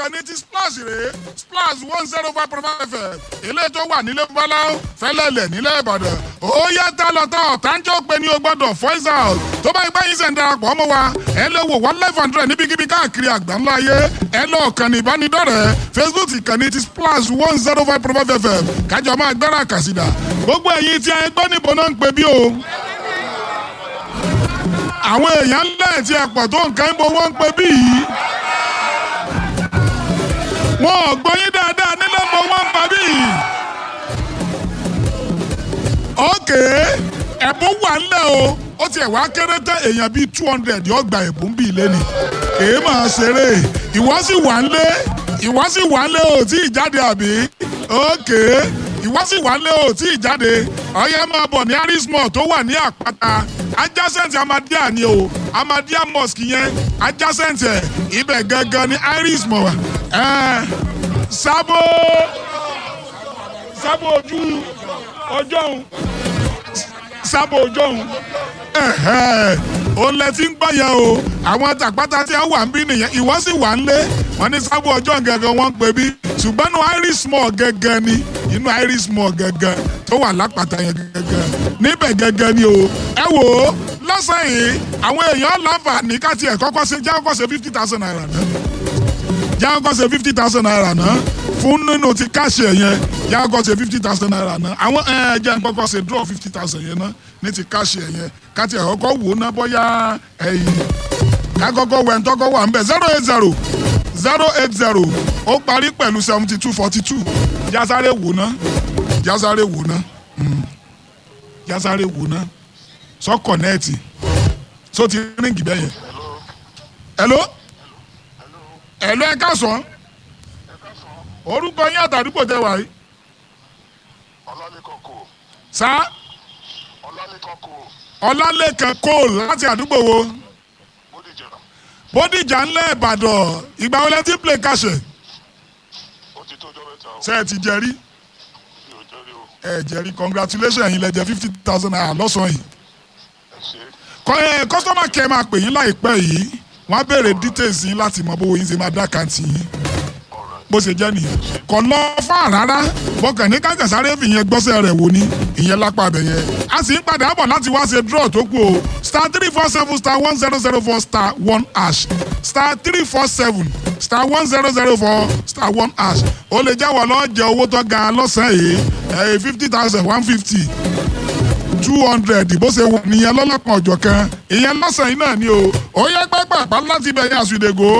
ìkànnì ti splash rèé splash one zero five point five fm ilé tó wà nílé bọ́láwó fẹ́lẹ́lẹ̀ nílẹ̀ ìbàdàn ó yá tá lọ tá ọ̀tánjọ́ pé ní o gbọ́dọ̀ voice out tó bá ipá yín sẹ̀ ń darapọ̀ mọ́ wa ẹ lè wò one life hundred níbikíbi káàkiri àgbáńlá ayé ẹ lọ kàn ní ìbánidọ́rẹ̀ẹ́ facebook ìkànnì ti splash one zero five point five fm kájọ máa gbára kàsídà gbogbo ẹ̀yin tí ẹ gbọ́ níbo náà ń pè bí o àwọn èèyàn ńlẹ̀ tí ẹ pọ̀ tó nǹkan ń bo wọ́n ń pè bí yìí wọn ò gbọ́ yín dáadáa nílẹ̀ mọ́ wọ́n ń pa bí yìí ókè ẹ̀bùn wà ńlẹ̀ o ó tiẹ̀ wá kéré tán èèyàn bíi two hundred yóò gba ẹ̀bùn bíi lẹ́nu kèé máa ṣeré ìwọ sì wà ńlé ìwọ sì wà ńlé o tí ì jáde àbí ókè ìwọ sì wà ńlé o tí ì jáde ọyẹ máa bọ̀ ní arismọ̀ tó wà ní àpáta adjacent amadia ni o amadia mosque yẹn adjacent ẹ̀ ibẹ̀ gangan ní arismọ̀ wà ẹ̀ sábò sábò ojú ọjọ́ òun sábò ọjọ́ òun òun lẹ ti ń gbọ́yà o àwọn tàpátá tí a wà ń bí nìyẹn ìwọ sì wà ń lé wọn ní sábò ọjọ́ gẹ́gẹ́ wọ́n ń pè bí ṣùgbọ́n inú iris mall gẹ́gẹ́ ni inú iris mall gẹ́gẹ́ tó wà lápáta yẹn gẹ́gẹ́ níbẹ̀ gẹ́gẹ́ ni o ẹ wò ó lọ́sàn yìí àwọn èèyàn láǹfààní káti ẹ̀ kọ́kọ́ ṣe jẹ́ kọ́kọ́ ṣe fifty thousand naira náà jẹ́ kọ́kọ́ ṣe fifty thousand naira náà fún nínú ti káṣí ẹ̀ yẹn jẹ́ kọ́kọ́ ṣe fifty thousand naira náà àwọn ẹ̀ jẹ́ kọ́kọ́ ṣe draw fifty thousand yẹn náà ní ti káṣí ẹ̀ yẹn káti ẹ̀ kọ́kọ́ wò ó ná bóyá ẹ̀yìn kákọ́kọ́ wẹ̀ ń tọ́kọ́ wà ń bẹ̀ zero eight zero zero eight zero ó parí pẹ̀lú seventy two forty two jásáré wò ná jásáré wò ná jásáré wò ná sọ kọ̀nẹ́ẹ̀tì sọ ti ríǹgì bẹ́ẹ̀ yẹn hello hello ẹ káàsán orúkọ yín àtàdúgbò tẹ wà yìí ọlálẹ́kan kò sá ọlálẹ́kan kò ọlálẹ́kan cole láti àdúgbò wo bódìjà bódìjà ńlẹ̀ ìbàdàn ìgbà wo lẹ ti play kàṣẹ ó ti tó ọjọ́ mẹ́ta ó ṣe ẹ ti jẹrí mi ò jẹ́rìí o ẹ jẹrí congratulations yín lẹ jẹ fifty thousand naira lọ́sàn-án yìí ẹ ṣe kọ́ ẹ customer care máa pè yín láìpẹ́ yìí wọ́n á béèrè details yín láti mọ bówó yín ṣe máa dá àkáǹtì yín ọ̀rọ̀ bó ṣe jẹ́ nìyẹn kò lọ fà rárá bọ́kàn ní kájàsáré fìyẹn gbọ́sẹ̀ rẹ̀ wò ní ìyẹn lápá abẹ yẹn a sì ń padà bọ̀ láti wá ṣe draw tó kù o star three four seven star one zero zero four star one hash star three four seven star one zero zero four star one hash o lè jáwọ́ lọ́ọ́ jẹ owó tó ga lọ́sàn-án yìí ẹ̀ fifty thousand one fifty two hundred bó ṣe wà nìyẹn lọ́lọ́kan ọ̀jọ̀ kan ìyẹn lọ́sàn-án yìí náà ni o ó yẹ pápá láti bẹ̀yẹ àsùdègò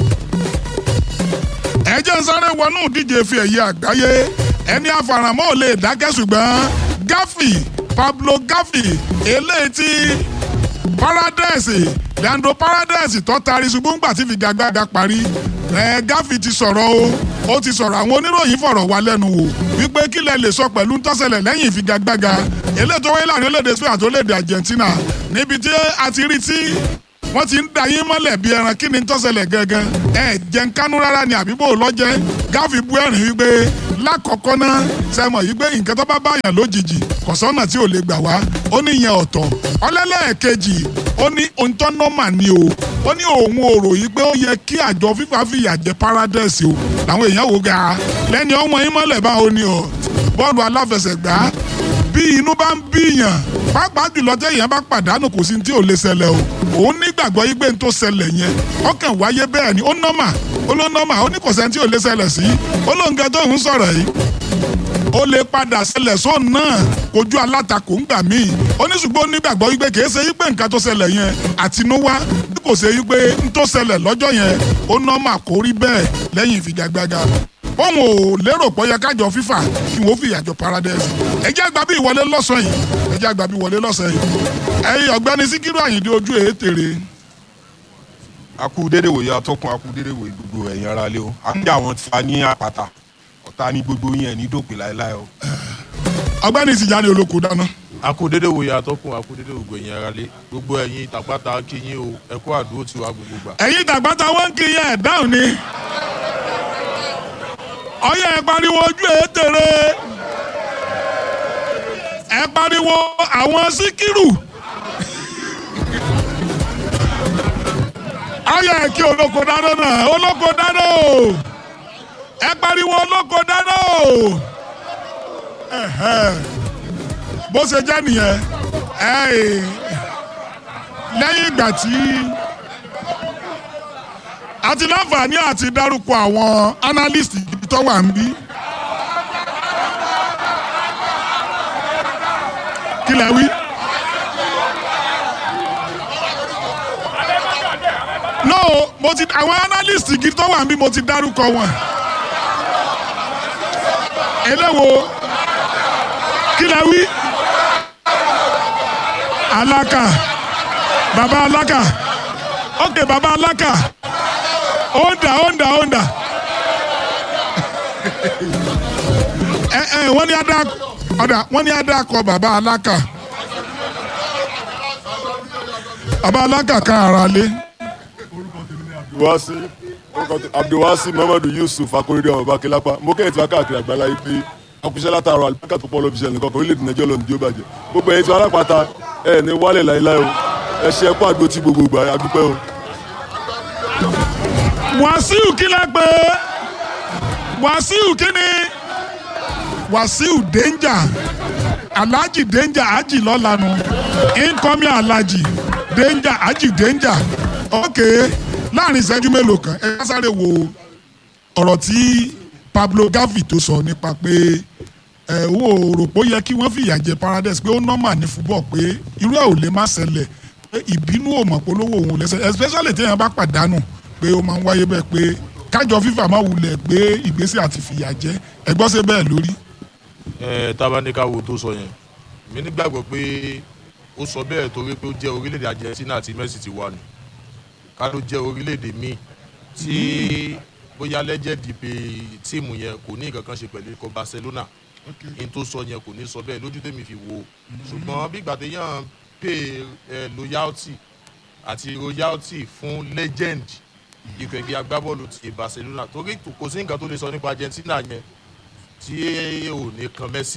ẹ jẹ́ ń sáré wọnú ìdíje fi ẹ̀yẹ àgbáyé ẹni àfàràmọ́ ò lè dákẹ́ ṣùgbọ́n Gafi Pablo Gafi eléyìí tí Paradise Leandro Paradise tó taari ṣùgbọ́n gbà tí figagbága parí ẹ Gafi ti sọ̀rọ̀ o ó ti sọ̀rọ̀ àwọn oníròyìn fọ̀rọ̀ wá lẹ́nu wò wípé kí lẹ lè sọ pẹ̀lú ntọ́sẹ̀lẹ̀ lẹ́yìn ìfigagbága eléyìí tó wáyé láàrin orílẹ̀-èdè Spain àti orílẹ̀-èdè Argentina níbi tí a ti rí tí wọ́n ti ń da yín mọ́lẹ̀ bí ẹran kí ni tó ṣẹlẹ̀ gangan ẹ jẹ́ ń kánú rárá ni àbíbò lọ́jẹ́ gáfi bu ẹ̀rín wípé lákọ̀ọ́kọ́ náà sẹ́mọ̀ yìí pé nǹkan tó bá báyàn lójijì kọ̀sọ́nà tí ò lè gbà wá ó ní ìyẹn ọ̀tọ̀ ọlẹ́lẹ́ẹ̀kejì ó ní ohun nọ́mà ni o ó ní òun ò rò yìí pé ó yẹ kí àjọ fífa fìyà jẹ paradise o làwọn èèyàn wò ga lẹ́ni ọmọ yín mọ́lẹ̀ báwo ni ọ bọ́ọ̀lù aláfẹsẹ̀gbá bí inú bá ń bíyàn pàápàá jùlọ téèyàn bá pàdánù kò sí ní tí ò lè ṣẹlẹ̀ o òun nígbàgbọ́ yí pé n tó ṣẹlẹ̀ yẹn ọkàn wáyé bẹ́ẹ̀ ni ó nọ́mà ó ló nọ́mà ó ní kò sẹ́ni tí ò lè ṣẹlẹ̀ sí ó ló ń ga tó ń sọ̀rọ̀ yìí ó lè padà ṣẹlẹ̀ sóun náà kojú alátakò ńgbà míì ó ní ṣùgbọ́n ó nígbàgbọ́ yí pé kìí ṣe yí pé nǹkan tó ṣẹlẹ̀ yẹn àtinúwá bí kò ṣe yí pé n tó ṣẹlẹ̀ lọ́jọ́ yẹn ó nọ́mà kó rí bẹ́ẹ̀ lẹ́yìn ìfigagbága òun ò lérò pé ó yẹ kájọ fífà kí wọ́n fi ìyàjọ paradise ẹ jẹ́ àgbà bí ìwọlé lọ́sàn yìí ẹ jẹ́ àgbà bí ìwọlé lọ́sàn yìí ẹ̀yin ọ̀gbẹ́ni síkírù àyìndé ojú èétèrè akú dédé wòye atọ́kùn akú dédé wòye gbogbo ẹ̀yin ara lé o àti àwọn tí a ní àpáta ọ̀tá ní gbogbo yẹn ní dòpin láéláé o. ọ̀gbẹ́ni Tìjàní olóko dáná akódédé wòye atọ́kùn akódédé ògbó ẹ̀yin ara lé gbogbo ẹ̀yin tàpátá kíyìn o ẹ̀kọ́ àdúró tiwa gbogbo gbà. ẹ̀yin tàgbàtà wọn kì í yẹ ẹ̀ dáhùn ni ọyẹ ẹ pariwo ojú èétèrè ẹ pariwo àwọn síkírù ọyẹ kí olóko dáná náà olóko dáná o ẹ pariwo olóko dáná o Ẹ̀hẹ́. bó ṣe jẹ́ nìyẹn ẹ̀ lẹ́yìn ìgbà tí a ti láǹfààní àti dárúkọ àwọn analyst gidi tó wà ń bí. kí lẹ wí. no mo ti àwọn analyst gidi tó wà ń bí mo ti dárúkọ wọn. eléwo kí lẹ wí. alaka baba alaka ok baba alaka onda onda onda ẹ ẹ wọ́n ní adá ọ̀dà wọ́n ní adá kọ baba alaka baba alaka kan ara lé abdulwasi abdulwasi muhammadu yusuf akorede ọmọ bakilapa mo kẹ́yìn tí wọ́n káàkiri àgbáńlá yìí pé akuṣẹ́ látàrọ àlùbákà tó pọ̀ lọ́ọ́ fi ṣẹlẹ̀ nǹkan kan orílẹ̀-èdè nàìjíríà lọ́nà tí ó bàjẹ́ gbogbo ẹ̀yin tí wọ́n alápàtà ẹ̀ ní wálẹ̀ láéláé o ẹ ṣe ẹkún àgbo tí gbogbo gbà adúpẹ́ o. wàsíù kí lẹ pé wàsíù kí ni wàsíù danger alhaji danger aji lọ́lanu incoming alhaji danger aji danger ok láàrin ìṣẹ́jú mélòó kan ẹ ká sáré wo ọ̀rọ̀ tí pablo gavi tó sọ nípa pé ẹ wo rò pé ó yẹ kí wọ́n fìyà jẹ paradise pé ó nọ́mà ní fúbọ̀ pé irú ẹ̀ ò lè má ṣẹlẹ̀ pé ìbínú ò mọ̀ polówó òun lẹ́sẹ̀ especially téèyàn bá pàdánù pé ó máa ń wáyé bẹ́ẹ̀ pé kájọ fífà máa wulẹ̀ gbé ìgbésẹ̀ àti fìyà jẹ ẹgbọ́n ṣe bẹ́ẹ̀ lórí. ẹ tábánikà wo tó sọ yẹn mi nígbàgbọ́ pé ó sọ bẹ́ẹ̀ torí pé ó jẹ́ orílẹ̀-èdè argentina àti messi ti wà nù ká ló jẹ́ orílẹ̀-èdè míì tí bóyá lẹ́jẹ̀dì pé tíìmù yẹn kò ní nǹkan kan ṣe pẹ̀lú ikọ̀ barcelona n tó sọ yẹn kò ní sọ bẹ́ẹ̀ lójú tèmi fi wo ṣùgbọ́n bí ìgbà téèyàn pay eh, loyalty àti royalty fún legend ikọ̀ ẹgbẹ́ agbábọ́ọ̀lù ti barcelona torí kò sí nǹkan tó lè sọ nípa argentina yẹn tí ò ní kan messi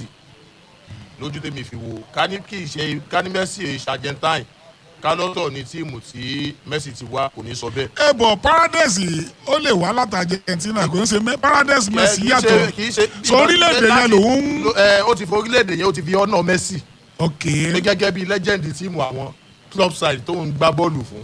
lójú tèmi fi wo ká ní kí ìṣe ká ní messi ìṣe argentine ká lọ́tọ̀ ní tíìmù tí messi ti wá kò ní sọ bẹ́ẹ̀. ẹ bọ̀ paradise ó lè wá láti argentina kò ń ṣe mẹ́- paradise messi Kì í ṣe- yàtọ̀ kì í ṣe- sọ orílẹ̀-èdè yẹn lòun ń. Lo- ẹ, ó ti fi orílẹ̀-èdè yẹn ó ti fi ọ̀nà messi ok pé gẹ́gẹ́ bí legend tíìmù àwọn club side tó ń gbá bọ́ọ̀lù fún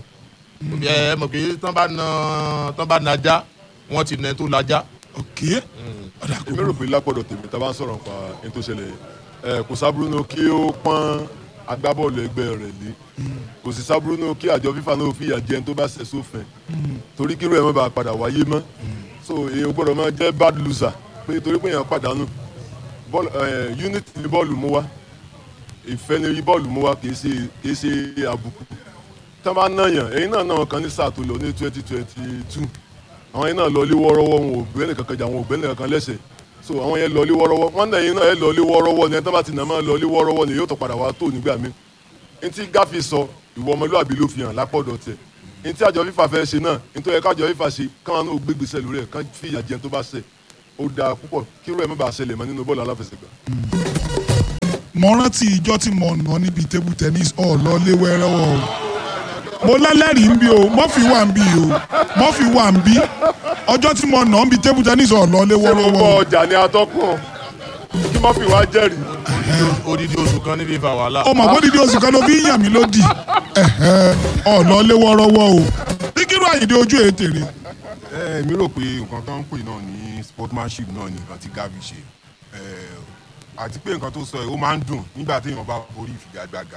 ẹ mọ̀ pé tán bá na tán bá najá wọ́n ti nẹ tó lajá. ok ọ̀dà kò èmi rò pé lápọ̀dọ̀ tèmi tá a bá ń sọ̀rọ̀ nípa ẹni tó ṣẹlẹ̀ ẹ kò sábúrú náà kí ó pọ́n agbábọ́ọ̀lù ẹgbẹ́ rẹ̀ lé kò sì sábúrú náà kí àjọ fífa náà fìyà jẹ ẹni tó bá ṣẹ̀ sófin torí kírú ẹ̀ mọ́ bá padà wáyé mọ́ so èèyàn gbọ́dọ̀ máa jẹ́ bad loser pé torí pé èèyàn pàdánù bọ́ọ̀lù ẹ̀ unity ni bọ́ọ̀lù mú wá ìfẹ́ ni bọ́ọ̀lù mú wá kì í ṣe kì í ṣe àbùkù tí wọ́n bá náyàn ẹ̀yin náà náà kan ní sáà tó lọ ní twenty twenty two àwọn yẹn náà lọ lé wọ́ọ́rọ́wọ́ wọn ò bẹ́ẹ̀ nìkan kan jà wọn ò bẹ́ẹ̀ nìkan kan lẹ́sẹ̀ so àwọn yẹn lọ lé wọ́ọ́rọ́wọ́ wọn náà yẹn náà yẹn lọ lé wọ́ọ́rọ́wọ́ ni ẹni tó bá ti nà máa lọ lé wọ́ọ́rọ́wọ́ ni yóò tó padà wá tó nígbà mi n tí gáfi sọ ìwọ ọmọlúwàbí ló fi hàn lápọ̀dọ̀ tẹ̀ n tí àjọ fífa fẹ́ ṣe náà n tó yẹ kájọ fífa ṣe káwọn náà gbégbèsè lórí ẹ̀ kán fi ìyà jẹun tó bá ṣẹ̀ ó dáa púpọ̀ kí irú ẹ̀ má bàa ṣẹlẹ̀ mọ́ nínú bọ́ọ̀lù aláfẹsẹ̀gbá. mo rántí ìjọ tí mo nà níbi table tennis ọ̀ lọ lé wẹ́rẹ́wọ́ o mo lẹ́lẹ́rìí ń bí o mọ́fì wà ń bí o mọ́fì wà ń bí ọjọ́ tí mo nà níbi table tennis ọ̀ lọ lé ṣé mo wẹ́rẹ́wọ́ bọ o ọjà ní atọ́kùn kí má fi wá jẹ́rìí. odidi oṣù kan níbi ìfà wàhálà. ó mọ̀ bódìdí oṣù kan ló fi ń yàn mí lódì ẹ̀hẹ́, ọ̀ lọ lé wẹ́rẹ́wọ́ o síkírù àyèdè ojú ètè rè ẹ mi rò pé nǹkan tó ń pè náà ní sportsmanship náà ní nǹkan tí gavi ṣe ẹ àti pé nǹkan tó sọ ẹ ó máa ń dùn nígbà tí èèyàn bá borí ìfigagbága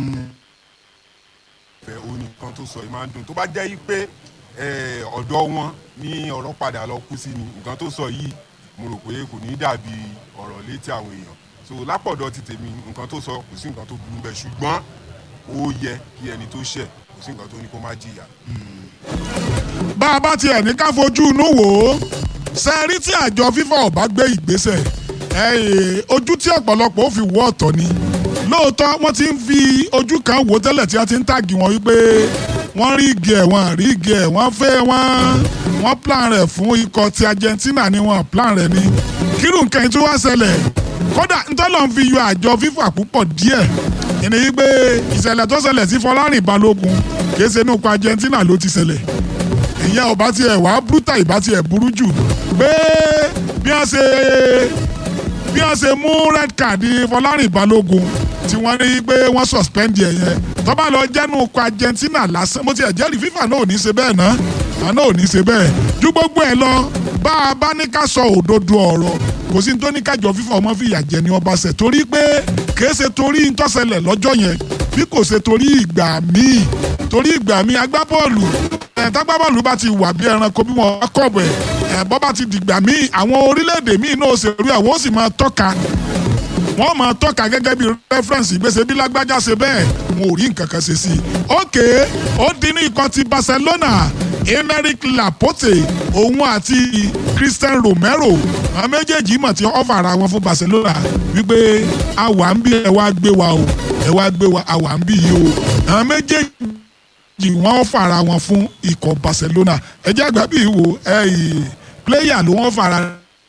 ẹ ó ní nǹkan tó sọ ẹ máa ń dùn tó bá jẹ́ yí pé ẹ ọ̀dọ́ wọn ní ọ̀rọ̀ padà lọ kú sí ni nǹkan tó sọ yìí mo rò pé kò ní dàbí ọ̀rọ̀ létí àwọn èèyàn so lápọ̀dọ̀ ti tèmi nǹkan tó sọ kò sí nǹkan tó burú bẹ́ẹ̀ ṣùgbọ́n ó yẹ kí ẹni tó ṣẹ̀ kò sí nǹkan tó ní kó má jìyà bá a bá tiẹ̀ ní ká fojú inú wò ó sẹ́ẹ̀rí tí àjọ fífa ọ̀bá gbé ìgbésẹ̀ ẹ̀ẹ́, ojú tí ọ̀pọ̀lọpọ̀ ó fi wọ́ ọ̀tọ̀ ni lóòótọ́ wọ́n ti ń fi ojú kan wò tẹ́lẹ̀ tí a ti ń tàgì wọn wípé wọ́n rí igi ẹ̀ wọ́n rí igi ẹ̀ wọ́n fẹ́ wọ́n wọ́n plan rẹ̀ fún ikọ̀ ti Argentina ni wọ́n plan rẹ̀ ni kírun nǹkan yìí tó wá ṣẹlẹ̀ kódà ntọ́lọ́ ń fi yọ àjọ fífa púpọ̀ díẹ̀ ìní wípé ìṣẹ̀lẹ̀ tó ṣẹlẹ̀ sí Fọlárìn Balógun kì í ṣe inú ikọ̀ Argentina ló ti ṣẹlẹ̀ ìyẹn ọba tiẹ̀ wá brúta ìbá tiẹ̀ burú jù pé bí wọ́n ṣe bí wọ́n ṣe mú red card Fọlárìn Balógun tí wọ́n rí pé wọ́n suspend ẹ̀ yẹn tó bá lọ jẹ́nu ọkọ̀ Argentina lásán mo ti ẹ̀ jẹ́rìí FIFA náà ò ní ṣe bẹ́ẹ̀ náà àná ò ní ṣe bẹ́ẹ̀ ju gbogbo ẹ̀ lọ bá a bá ní ká sọ òdodo ọ̀rọ̀ kò sí ní tó ní kájọ FIFA ọmọ fìyà jẹ ní ọba ṣẹ̀ torí pé kìí ṣe torí ntọ́sẹ̀lẹ̀ lọ́jọ́ yẹn bí kò ṣe torí ìgbà míì torí ìgbà míì agbábọ́ọ̀lù ẹ̀ tágbábọ́ọ̀lù bá ti wà bí ẹranko bí wọ́n bá kọ̀bẹ̀ ẹ̀ bọ́ bá ti dìgbà míì àwọn orílẹ̀-èdè míì náà ṣe rí àwọn ó sì máa tọ́ka wọ́n máa tọ́ka gẹ́gẹ́ bí rẹ́fúrẹ́ǹsì ìgbésẹ̀ bí lágbájá ṣe bẹ́ẹ̀ wọn ò rí nǹkan kan ṣe sí i. ókè ó di ní ikọ̀ ti Barcelona Emerick Laporte òun àti Christian Romero àwọn méjèèjì mọ̀ tí ọ́fà ara wọn fún Barcelona wípé àwa ń bí ẹ wá gbé wa o ẹ wá gbé wa àwa ń bí yìí o àwọn méjèèjì wọ́n ọ́fà ara wọn fún ikọ̀ Barcelona ẹ jẹ́ àgbà bíi wo ẹ yìí pléyà ló wọ́n fara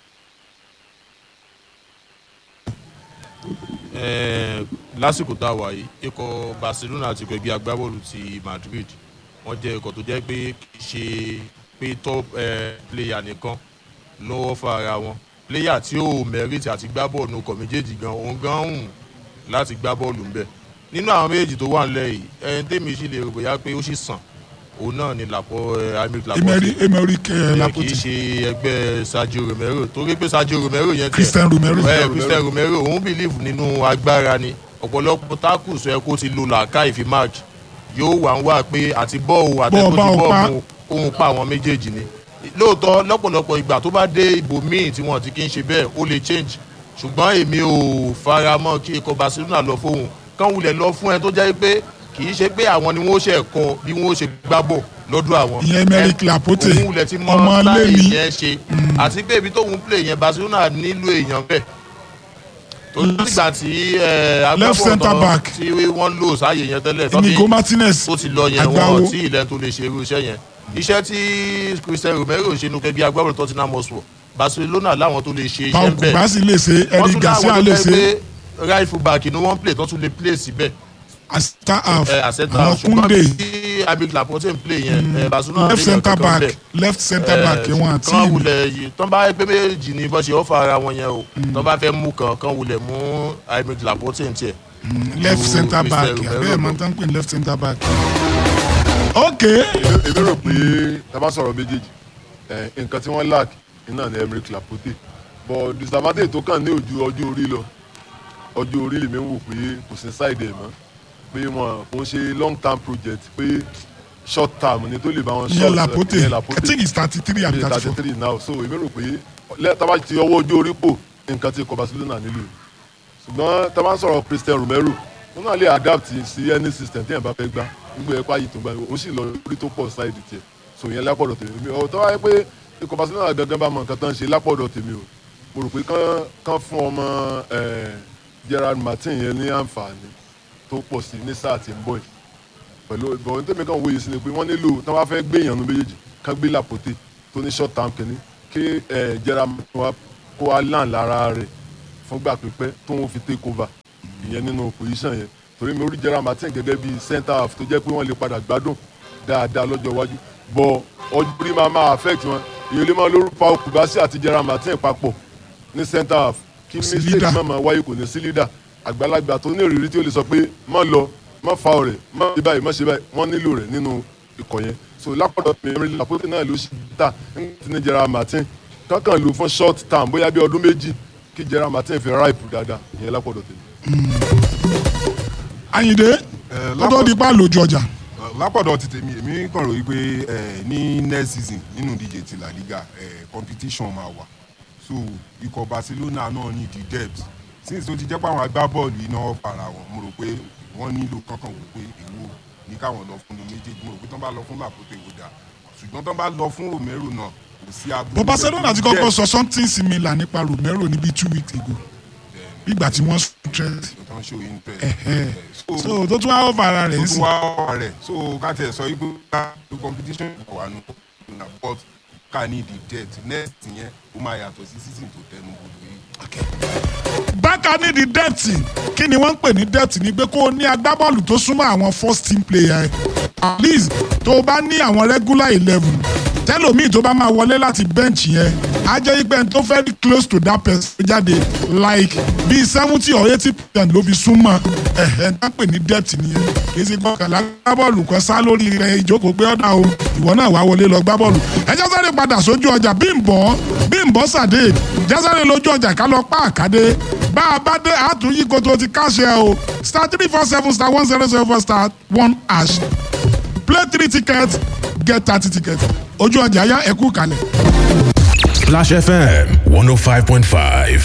Eh, lásìkò tá a wà yìí ikọ̀ Barcelona àti ikọ̀ ẹgbẹ́ agbábọ́ọ̀lù ti Madrid wọ́n jẹ́ ikọ̀ tó jẹ́ pé kì í ṣe pé top eh, player nìkan lọ́wọ́ fún ara wọn player tí ó merit àti gbá bọ́ọ̀lù ọkọ̀ méjèèjì gan òun gan hùn láti gbá bọ́ọ̀lù ń bẹ̀ nínú àwọn méjèèjì tó wà nílẹ̀ yìí ẹni tèmi sì lè rò bóyá pé ó sì sàn òun náà ni làpọ̀ Emerick Laporte Emerick Emerick ẹ kì í Laporte ṣe ẹgbẹ́ Sergio Romero torí pé Sergio Romero yẹn tiẹ̀ Christian Romero. ẹ Christian Romero òun believe nínú agbára ni ọ̀pọ̀lọpọ̀ tackles ẹ kó ti lo làákàyè fi match yóò wà ń wà pé àti bọ́ọ̀lù àtẹ̀kọ́ ti bá ò pa. bọ́ọ̀lù ohun pa àwọn méjèèjì ni lóòótọ́ lọ́pọ̀lọpọ̀ ìgbà tó bá dé ibò míì tí wọ́n ti kí ń ṣe bẹ́ẹ̀ ó lè change ṣùgbọ́n èmi ò fara mọ́ kí ikọ̀ Barcelona lọ fóun kán wulẹ̀ lọ fún ẹ tó jẹ́ pé kì í ṣe pé àwọn ni wọ́n ṣe kọ́ bí wọ́n ṣe gbá bọ̀ lọ́dọ̀ àwọn. Ìyẹn Emerick Laporte, òun wulẹ̀ ti mọ ọmọ láì Lemi. yẹn ṣe àti pé ibi tóun play yẹn Barcelona nílò èèyàn bẹ́ẹ̀ tó nígbà tí Left centre back. tí wọ́n lò sáàyè yẹn tẹ́lẹ̀ tó Inigo fi- Martinez tó ti lọ yẹn Agbawo. wọn tí ilẹ̀ tó lè ṣe irú iṣẹ́ yẹn iṣẹ́ tí Christian Romero ṣe nu kẹgbẹ́ agbábọ́ọ̀lù Tottenham Hotspur Barcelona láwọn tó lè ṣe iṣẹ́ Paul ń bẹ̀ Kubasi lè ṣe wọ́n Eric tún Garcia láwọn lè tó ṣe fẹ́ pé right full back ni wọ́n play tó tún lè play síbẹ̀ asita half ẹ àṣẹta àwọn ṣùgbọ́n Kunde tí Emerick Laporte ń play yẹn ẹ Barcelona left lè yàn centre kankan back bẹ̀. left centre back Eh, wọn àti kán wulẹ̀ yìí tán bá pé méjì ní bọ́ ṣe ọ́fà ara wọn yẹn o tán bá fẹ́ mú kan kán wulẹ̀ mú Emerick Laporte ń tiẹ̀. left ju centre Christian back Romero abẹ́rẹ́ lọ. máa ń tán pé left centre back. ok èmi rò pé tá a bá sọ̀rọ̀ méjèèjì ẹ̀, nǹkan tí wọ́n lack iná ni Emerick Laporte but disadvantage tó kàn ní ojú ọjọ́ orí lọ ọjọ́ orí lèmi ń wò pé kò sí side ẹ̀ mọ́ pé wọn kò ń ṣe long term project pé short term ni tó lè bá wọn ìyẹn short- Laporte ìyẹn I think he's thirty three and thirty thirty four three now so èmi rò pé lẹ́- tá a bá ti ọwọ́ ojú orí pò nǹkan tí ikọ̀ Barcelona nílò ṣùgbọ́n tá a bá ń sọ̀rọ̀ Christian Romero wọn náà lè adapt sí any system tí yẹn bá fẹ́ gbá nígbà ẹ̀kọ́ ayé tó gbá ó sì lọ orí tó pọ̀ side tiẹ̀ so ìyẹn lápọ̀dọ̀ tèmi mi ọ̀ tó wáyé pé ikọ̀ Barcelona gangan bá mọ nǹkan tán ṣe lápọ̀dọ̀ tèmi o mo rò pé kán kán fún ọmọ eh, Gerard Martin yẹn ní àǹfààní tó pọ̀ sí ní sáà tí ń bọ̀ yìí pẹ̀lú ìbọn tẹ́mi kan wòye sí ni pé wọ́n nílò tí wọ́n bá fẹ́ gbé èèyàn nu méjèèjì kán gbé Laporte tó ní short term kìíní kí ẹ̀ Gerard Martin wá kó wá làn lára rẹ̀ fúngbà pípẹ́ tó ń fi take over ìyẹn nínú position yẹn torí mi ò rí Gerard Martin gẹ́gẹ́ bí centre half tó jẹ́ pé wọ́n lè padà gbádùn dáadáa lọ́jọ́ iwájú bọ̀ ọjọ́ orí máa máa affect wọn ìyẹn lè máa lórúkọ Paul Kubasi àti Gerard Martin papọ̀ ní centre half kí sí mistake leader. máa máa wáyé kò ní sí leader àgbàlagbà tó ní ìrírí tí ó lè sọ pé má lọ má fa ọ̀rẹ́ má ṣe báyìí má ṣe báyìí wọ́n nílò rẹ̀ nínú ikọ̀ yẹn so lápọ̀dọ̀ mi Emerick Laporte náà ló ṣe ta ní ní Gerard Martin kankan lò fún short term bóyá bí ọdún méjì kí Gerard Martin fi ripe dáadáa ìyẹn lápọ̀dọ̀ tèmi. Ayinde Eh, lọ́dọ̀ di pa lójú ọjà lápọ̀dọ̀ ti tèmi èmi kàn rò wípé eh, ní next season nínú ìdíje ti La Liga eh, competition máa wà so ikọ̀ Barcelona náà ní the depth since tó ti jẹ́ pé àwọn agbábọ́ọ̀lù iná para wọn mo rò pé wọ́n nílò kankan wò pé èwo ní káwọn lọ fún un méjèèjì mo rò pé tán bá lọ fún Laporte wò dáa ṣùgbọ́n tán bá lọ fún Romero náà kò sí agbóhùn bó Barcelona ti kọ́kọ́ sọ something similar nípa Romero níbi two weeks ago nígbà tí wọ́n stress tán show interest Ẹ̀hẹ́. Eh, so so tó tún wá ọ̀fà ara rẹ̀ tó sí tún wá ọ̀rọ̀ rẹ̀ so ká tẹ̀ sọ wípé ká lo competition wà nù na but ká ní the debt next yẹn ó máa yàtọ̀ sí season tó tẹnu gbogbo yìí. bákan ní di dẹ́ẹ̀tì kí ni wọ́n ń pè ní dẹ́ẹ̀tì ni pé kó o ní agbábọ́ọ̀lù tó súnmọ́ àwọn first team player ẹ̀ at least tó o bá ní àwọn regular eleven tẹ́lòmíì tó bá máa wọlé láti bench yẹn á jẹ́ pé ẹni tó very close to that person jáde like bíi seventy or eighty percent ló fi súnmọ́ ẹ̀hẹ́ ń pè ní depth nìyẹn kì í ṣe gbọ́kànlá gbá bọ́ọ̀lù kan sá lórí rẹ̀ ìjókòó pé ọ̀dà o ìwọ náà wá wọlé lọ gbá bọ́ọ̀lù ẹjọ́ sáré padà sójú ọjà Bímbọ́ Bímbọ́ Sàdé jásáré lójú ọjà ká lọ pa àkàdé bá a bá dé àtúnyí koto ti káṣẹ o star three four seven star one zero zero four star one hash play three tickets get thirty tickets ojú ọjà yá ẹkú kalẹ̀. Splash FM 105.5.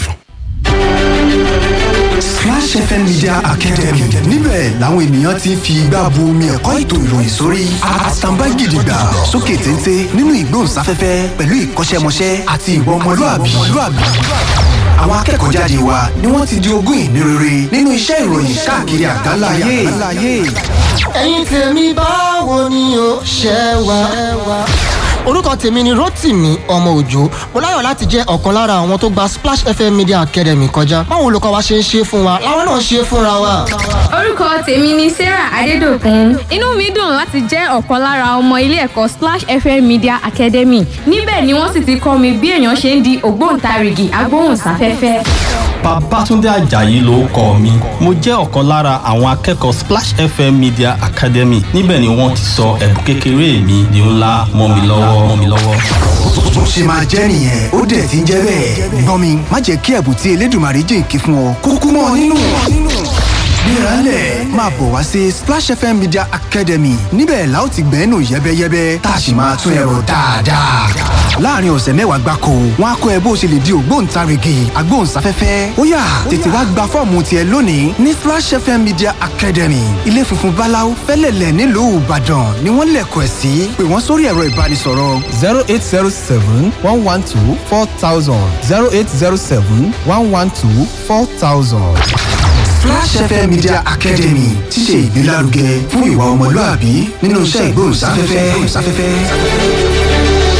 Splash FM Media Academy níbẹ̀ làwọn ènìyàn ti ń fi igbá bu omi ẹ̀kọ́ ètò ìròyìn sórí àtàǹbá gidigba sókè téńté nínú ìgbóhùnsáfẹ́fẹ́ pẹ̀lú ìkọ́ṣẹ́mọṣẹ́ àti ìwà ọmọlúàbí. àwọn akẹ́kọ̀ọ́ jáde wa ni wọ́n ti di ogún ìní rere nínú iṣẹ́ ìròyìn káàkiri àgbáńlá ayé. ẹ̀yin tèmi báwo ni o ṣe wà. orúkọ tèmi ni rotimi ọmọ òjò mo láyọ̀ láti jẹ́ ọ̀kan lára àwọn tó gba splash fm media academy kọjá báwo olùkọ́ wa ṣe ń ṣe fún wa làwọn náà ṣe fúnra wa. orúkọ tèmi ni sarah adédọkùn inú mi dùn láti jẹ́ ọ̀kan lára ọmọ ilé ẹ̀kọ́ splash fm media academy níbẹ̀ ni wọ́n sì ti kọ́ mi bí èèyàn ṣe ń di ògbóǹtarìgì agbóhùnsáfẹ́fẹ́. Babátúndé Àjàyí ló kọ mi. Mo jẹ́ ọ̀kan lára àwọn akẹ́kọ̀ọ́ Splash FM Media Academy. Níbẹ̀ ni wọ́n ti sọ ẹ̀bùn kékeré mi di ńlá mọ́ mi lọ́wọ́ mọ́ mi lọ́wọ́. bó ṣe máa jẹ́ nìyẹn ó dẹ̀ ti ń jẹ́ bẹ́ẹ̀. gbọ́n mi má jẹ́ kí ẹ̀bùn tí Elédùmarè jìnkí fún ọ kúkú mọ́ ọ nínú. gbéraálẹ̀ máa bọ̀ wá sí Splash FM Media Academy níbẹ̀ la ó ti gbẹ́nu yẹ́bẹ́yẹ́bẹ́ tá a sì máa tún ẹ̀rọ dáadáa. láàrin ọ̀sẹ̀ mẹ́wàá gbáko wọn á kọ́ ẹ bó ṣe lè di ògbóǹtarìgì agbóhùnsáfẹ́fẹ́ ó yá tètè wá gba fọ́ọ̀mù tiẹ̀ lónìí ní Splash FM Media Academy ilé funfun báláú fẹ́lẹ̀lẹ̀ nílùú Ìbàdàn ni wọ́n lẹ̀kọ̀ ẹ̀ sí pé wọ́n sórí ẹ̀rọ ìbánisọ̀rọ̀ zero eight zero seven one one two four thousand zero eight zero seven one one two four thousand. Flash FM Media Academy ti ṣe ìgbélárugẹ fún ìwà ọmọlúàbí nínú iṣẹ́ ìgbóhùnsáfẹ́fẹ́.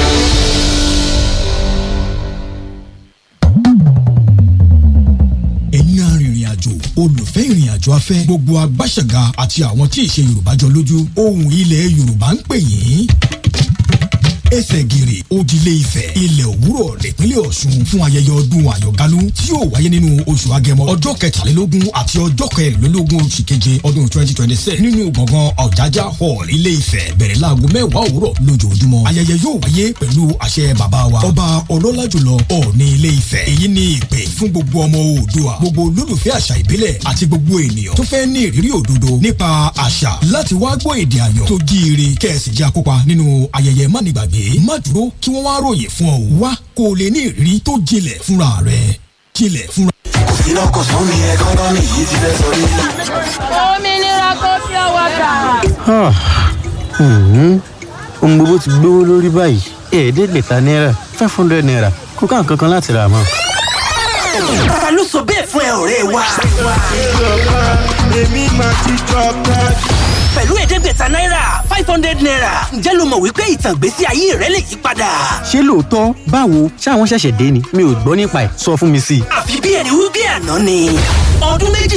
ẹ̀yin arìnrìn àjò olùfẹ́ ìrìn àjò afẹ́ gbogbo agbáṣẹ̀gà àti àwọn tí ìṣe yorùbá jọ lójú ohùn ilẹ̀ yorùbá ń pè yín ẹsẹ̀ gìrì òdìlé ifẹ̀ ilẹ̀ òwúrọ̀ nípínlẹ̀ ọ̀ṣun fún ayẹyẹ ọdún àyọ̀gálú tí yóò wáyé nínú oṣù agẹmọ ọjọ́ kẹtàlélógún àti ọjọ́ kẹrìnlélógún oṣù keje ọdún twenty twenty six nínú gbọ̀ngàn ọ̀jájá hall ilé ifẹ̀ bẹ̀rẹ̀ láago mẹ́wàá òwúrọ̀ lójoojúmọ́ ayẹyẹ yóò wáyé pẹ̀lú àṣẹ bàbá wa ọba ọlọ́lá jùlọ ọ̀ọ́ni ilé ifẹ̀ èyí ni ìpè fún gbogbo ọmọ oòdùà gbogbo olólùfẹ́ àṣà ìbílẹ̀ àti gbogbo ènìyàn tó fẹ́ ní ìrírí òdodo nípa àṣà láti wá gbọ́ èdè àyàn tó jíire kẹ́ẹ̀sì jẹ́ akópa nínú ayẹyẹ mánigbàgbé má dúró kí wọ́n wá ròyìn fún ọ wá kó o lè ní ìrírí tó jinlẹ̀ fúnra rẹ̀ jinlẹ̀ fúnra. iná kò sún mi ẹ gángan mi yìí ti fẹ́ sọ ní. òmìnira kò fi ọwọ́ kà. ohun gbogbo ti gbówó lórí báyìí ẹ̀ẹ́dẹ́gbẹ̀ta náírà five hundred naira kò ká nǹkan kan láti rà mọ́. ta ló sọ bẹ́ẹ̀ fún ẹ ọ̀rẹ́ wa. èmi máa ti jọba. pẹ̀lú ẹ̀ẹ́dẹ́gbẹ̀ta náírà five hundred naira ǹjẹ́ lo mọ̀ wípé ìtàn ìgbésí ayé rẹ lè yí padà. ṣé lóòótọ́ báwo ṣáwọn ṣẹ̀ṣẹ̀ dé ni mi ò gbọ́ nípa ẹ̀ sọ fún mi sí i. àfi bí ẹni wí bí àná ni ọdún méjì